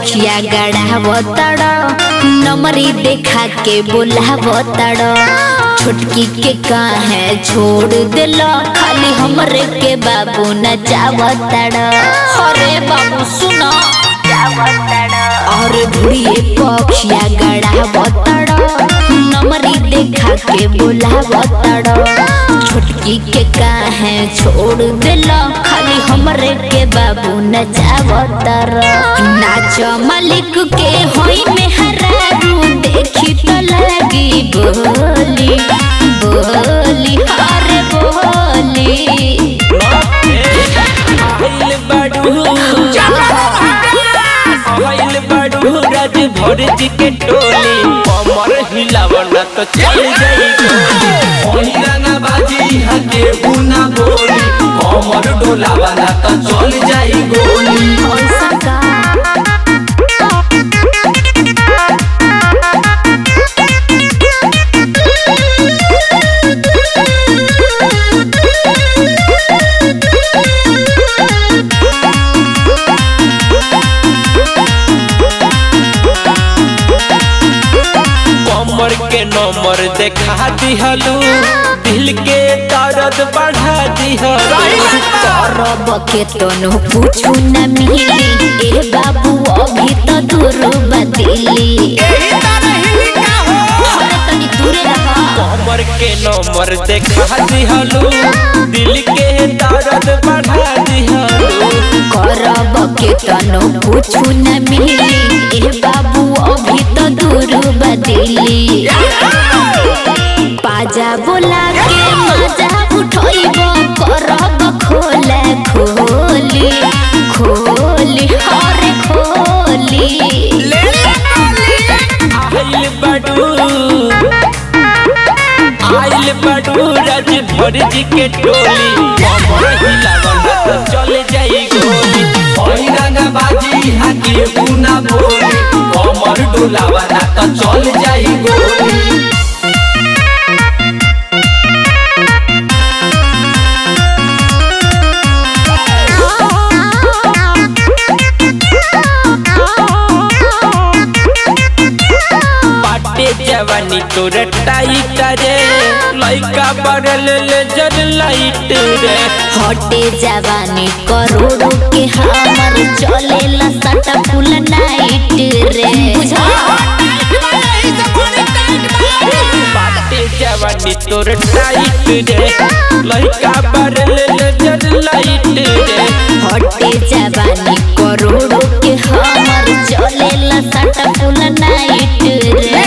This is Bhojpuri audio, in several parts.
अखिया गड़ावतड़ नमरी देखा के बोलावतड़ छोटकी के काहे छोड़ दिल खाली हमरे के बाबू नचावतड़ अरे बाबू सुनो और धुड़िए पक्षिया गड़ावतड़ नमरी देखा के बोलावतड़ छोटकी के काहे छोड़ दिल खाली हमरे के बाबू नचावतर नाच मालिक के होई में हरारू देखी तो लगी बोली बोली हरे बोली आइल बाडू आइल बाडू राज भर जी के टोली कमर हिलावना तो चल जाई गोली गाना बाजी हके बुना बोली कमर डोलावाला तो चल जाई गोली ऐसा का कमर के नंबर देखा दिहलू दिल के दर्द बढ़ा दिहलू करब के तनो पूछू न मिली ए बाबू अभी तो दूर बदली अरे तनी दूरे रहा कमर के नंबर देखा दिहलू दिल के दर्द बढ़ा दिहलू करब के तनो पूछू न मिली ए बाबू अभी तो दूर बदली पाजा बोला के मजा उठोइब करब खोले खोली खोली हरे खोली आइल बडू आइल बडू राज भर जी के टोली कमर हिलावना तो चल जाई गोली ओई गाना बाजी हके बुना बोली कमर डोलावाला तो चल जाई गोली बाटे जवानी तोर टाइट रे लइका बरल ले जर लाइट रे हटे जवानी करोड़ों के हमर चले सटा फुल नाइट रे बाटे जवानी तोर टाइट रे लइका बरल ले जर लाइट रे हटे जवानी करोड़ों के हमर चले सटा फुल नाइट रे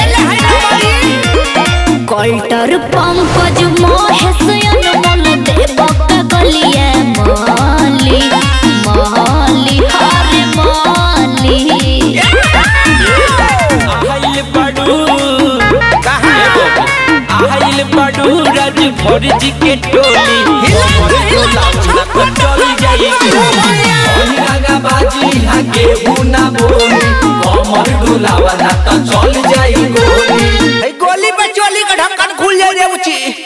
कल्टर पंकज महेश अनमोल देवक गलिया माली माली हरे माली आइल बडू आइल बडू राज भर जी के टोली कमर डोलावना तो चल जाई गोली ओई गाना बाजी हके बुना बोली कमर डोलावाला तो चल जाई गोली गोली पे चोली का ढक्कन खुल जाए रे उची